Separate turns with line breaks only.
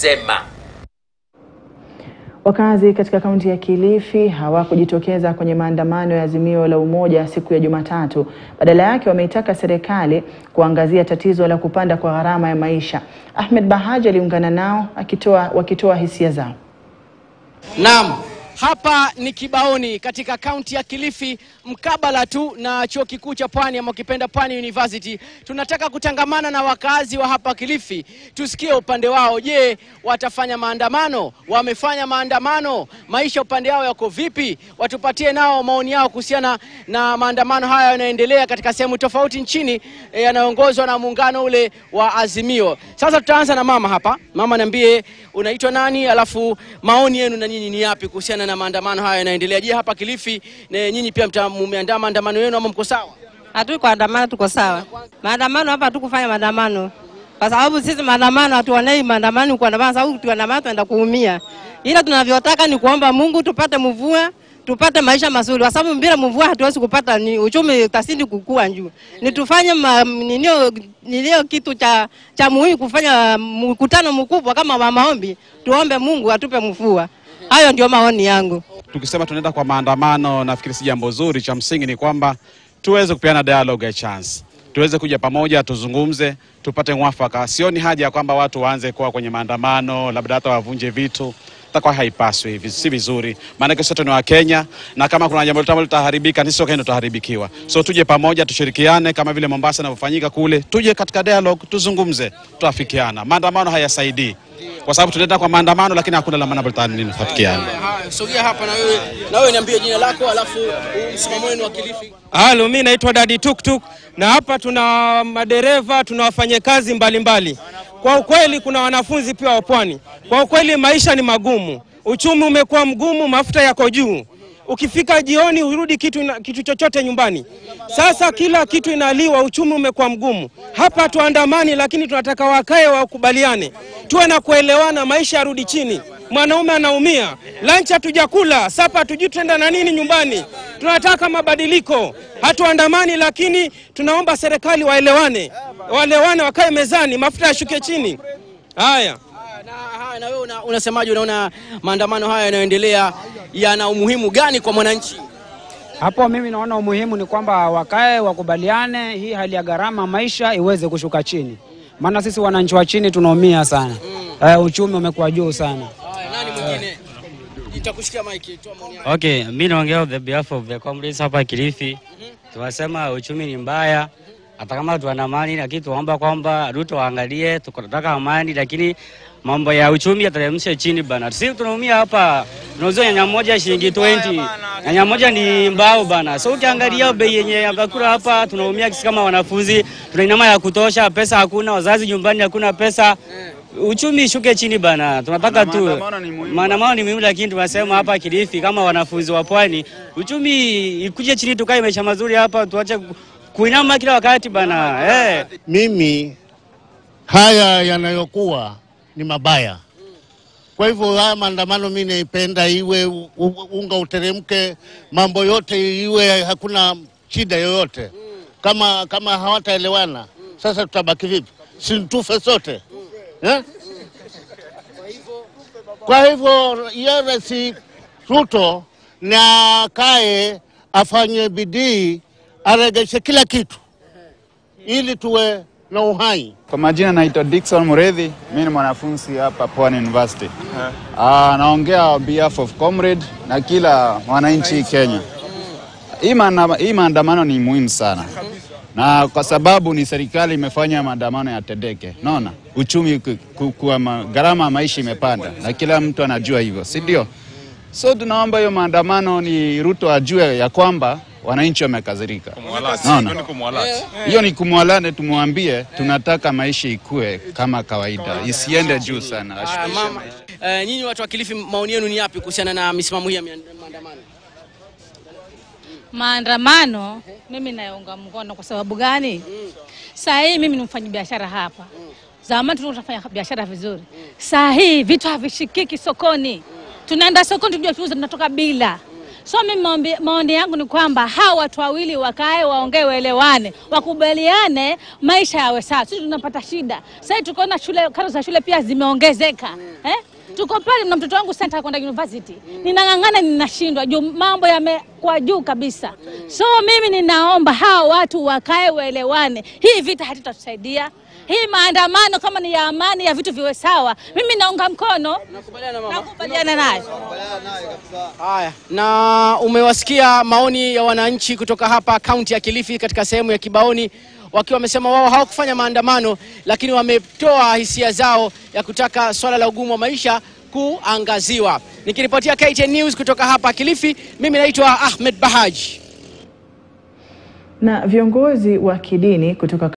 Sema.
Wakazi katika kaunti ya Kilifi hawakujitokeza kwenye maandamano ya Azimio la Umoja siku ya Jumatatu. Badala yake wameitaka serikali kuangazia tatizo la kupanda kwa gharama ya maisha. Ahmed Bahaji aliungana nao akitoa, wakitoa hisia zao.
Naam, hapa ni Kibaoni katika kaunti ya Kilifi, mkabala tu na chuo kikuu cha Pwani ama ukipenda Pwani University. Tunataka kutangamana na wakazi wa hapa Kilifi, tusikie upande wao. Je, watafanya maandamano? Wamefanya maandamano? Maisha upande wao yako vipi? Watupatie nao maoni yao kuhusiana na maandamano haya yanayoendelea katika sehemu tofauti nchini eh, yanayoongozwa na muungano ule wa Azimio. Sasa tutaanza na mama hapa. Mama, niambie unaitwa nani, alafu maoni yenu na nyinyi ni yapi kuhusiana na maandamano haya yanaendelea? Je, hapa Kilifi na nyinyi pia mta- mmeandaa maandamano yenu ama mko sawa?
Hatuko andamano, tuko sawa. Maandamano hapa hatukufanya maandamano kwa sababu sisi maandamano hatuonei maandamano kuandamana, sababu tukiandamana tunaenda kuumia. Ila tunavyotaka ni kuomba Mungu tupate mvua tupate maisha mazuri, kwa sababu bila mvua hatuwezi kupata ni uchumi utasindi kukua juu. Ni tufanye ma- ninio nilio kitu cha cha muhimu kufanya mkutano mkubwa kama wa maombi, tuombe Mungu atupe mvua. Hayo ndio maoni yangu.
Tukisema tunaenda kwa maandamano, nafikiri si jambo zuri. Cha msingi ni kwamba tuweze kupeana dialogue ya chance, tuweze kuja pamoja, tuzungumze, tupate mwafaka. Sioni haja ya kwamba watu waanze kuwa kwenye maandamano, labda hata wavunje vitu takuwa haipaswi hivi, si vizuri, maanake sote ni Wakenya na kama kuna jambo lolote ambalo litaharibika, sisi Wakenya tutaharibikiwa. So tuje pamoja, tushirikiane kama vile Mombasa inavyofanyika kule, tuje katika dialogue, tuzungumze, tuafikiana. Maandamano hayasaidii kwa sababu tunaenda kwa maandamano, lakini hakuna la maana tutafikiana.
Haya, sogea hapa na wewe, na wewe niambie jina lako, alafu msimamo wenu wa Kilifi.
Halo, mi naitwa Dadi Tuktuk na hapa tuna madereva, tuna wafanyakazi mbalimbali. Kwa ukweli, kuna wanafunzi pia wa pwani. Kwa ukweli, maisha ni magumu, uchumi umekuwa mgumu, mafuta yako juu. Ukifika jioni urudi kitu, ina- kitu chochote nyumbani. Sasa kila kitu inaliwa, uchumi umekuwa mgumu. Hapa tuandamani, lakini tunataka wakae wakubaliane, tuwe na kuelewana, maisha yarudi chini. Mwanaume anaumia, lunch hatujakula, sapa hatujui tutaenda na nini nyumbani. Tunataka mabadiliko, hatuandamani, lakini tunaomba serikali waelewane, waelewane, wakae mezani, mafuta yashuke chini. Haya.
Na, haya, na wewe una, unasemaje? Unaona maandamano haya yanayoendelea yana umuhimu gani kwa mwananchi?
Hapo mimi naona umuhimu ni kwamba wakae wakubaliane, hii hali ya gharama maisha iweze kushuka chini, maana sisi wananchi wa chini tunaumia sana. Eh, uchumi umekuwa juu sana.
Haya, nani mwingine? Nitakushikia maiki, toa maoni yako.
Okay, mi naongea on the behalf of the comrades hapa Kilifi. Tunasema uchumi ni mbaya, hata kama tuana amani, lakini tunaomba kwamba Ruto waangalie, tunataka amani, lakini mambo ya uchumi yateremshe chini bana. Sisi tunaumia hapa, tunauza nyanya moja shilingi 20. Nyanya moja ni mbao bana. So ukiangalia bei yenye ya vyakula hapa tunaumia sisi kama wanafunzi, tuna nyama ya kutosha, pesa hakuna, wazazi nyumbani hakuna pesa. Uchumi ishuke chini bana, tunataka tu maandamano ni muhimu, lakini tunasema hapa Kilifi kama wanafunzi wa pwani, uchumi ikuje chini, tukae maisha mazuri hapa, tuache ku- kuinama kila wakati bana eh.
Mimi haya yanayokuwa ni mabaya. Kwa hivyo haya maandamano mi naipenda iwe u- u- unga uteremke, mambo yote iwe hakuna shida yoyote. Kama kama hawataelewana sasa tutabaki vipi? Si tufe sote eh? Kwa hivyo yeye Rais Ruto na kae afanye bidii aregeshe kila kitu ili tuwe na uhai.
Kwa majina naitwa Dickson Muredhi, mimi ni mwanafunzi hapa Pwani University. Ah, naongea on behalf of comrade na kila mwananchi Kenya. Hii maana- hii maandamano ni muhimu sana na kwa sababu ni serikali imefanya maandamano yatendeke. Naona uchumi ku- ku- kuwa ma- gharama ya maisha imepanda na kila mtu anajua hivyo, si ndio? So tunaomba hiyo maandamano ni Ruto ajue ya kwamba wananchi wamekazirika. Naona hiyo ni kumwalane, tumwambie tunataka maisha ikue kama kawaida, isiende juu sana.
Haya, mama, eh, nyinyi watu wa Kilifi, maoni yenu ni yapi kuhusiana na misimamo hii ya mia- maandamano?
Maandamano mimi nayaunga mkono. Kwa sababu gani? Saa hii mimi ni mfanyabiashara hapa. Zamani tulikuwa tunafanya biashara vizuri, saa hii vitu havishikiki sokoni. Tunaenda sokoni tujua tuuze, tunatoka bila. So mimi maombi- maoni yangu ni kwamba hawa watu wawili wakae, waongee, waelewane, wakubaliane, maisha yawe sawa. Sisi tunapata shida sasa, tukaona shule, karo za shule pia zimeongezeka eh? Tuko pale na mtoto wangu sasa kwenda university, ninang'ang'ana, ninashindwa juu mambo yamekuwa juu kabisa. So mimi ninaomba hawa watu wakae, waelewane. Hii vita hatutatusaidia hii maandamano kama ni ya amani ya vitu viwe sawa, mimi naunga mkono, nakubaliana naye.
Haya, na umewasikia maoni ya wananchi kutoka hapa kaunti ya Kilifi katika sehemu ya Kibaoni wakiwa wamesema wao hawakufanya maandamano, lakini wametoa hisia zao ya kutaka swala la ugumu wa maisha kuangaziwa. Nikiripotia KTN News kutoka hapa Kilifi, mimi naitwa Ahmed Bahaj.
Na viongozi wa kidini kutoka